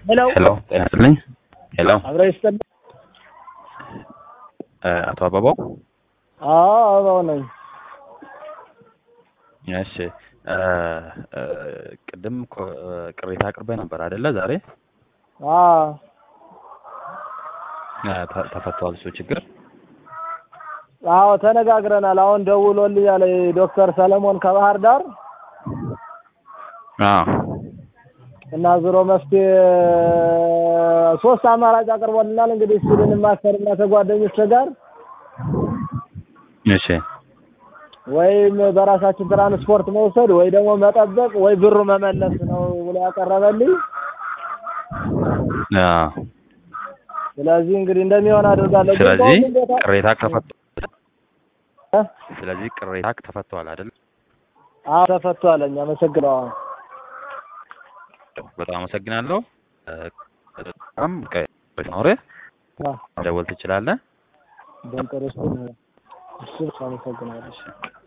ሄሎ ሄሎ ጤና ይስጥልኝ። ሄሎ አብረ ይስጥልኝ። እ አቶ አበባው አዎ አበባው ነኝ። እሺ እ እ ቅድም ኮ- እ ቅሬታ አቅርበህ ነበር አይደለ? ዛሬ አዎ እ ተ- ተፈቷል እሱ ችግር? አዎ ተነጋግረናል። አሁን ደውሎልኛል ዶክተር ሰለሞን ከባህር ዳር አዎ እና ዞሮ መፍትሄ ሶስት አማራጭ አቅርቦልናል። እንግዲህ እሱ ልንማከርና ከጓደኞች ጋር እሺ ወይም በራሳችን ትራንስፖርት መውሰድ ወይ ደግሞ መጠበቅ ወይ ብሩ መመለስ ነው ብሎ ያቀረበልኝ። አዎ ስለዚህ እንግዲህ እንደሚሆን አድርጋለሁ። ግን ስለዚህ በሁሉም ቦታ ቅሬታ ተፈቷል። እ? ስለዚህ ቅሬታ ተፈቷል አይደል? አዎ ተፈቷለኝ። አመሰግነዋለሁ። በጣም አመሰግናለሁ። እ በጣም ኖርህ አዎ መደወል ትችላለህ። በንጠረስኩ እሱ አመሰግናለሁ። እሺ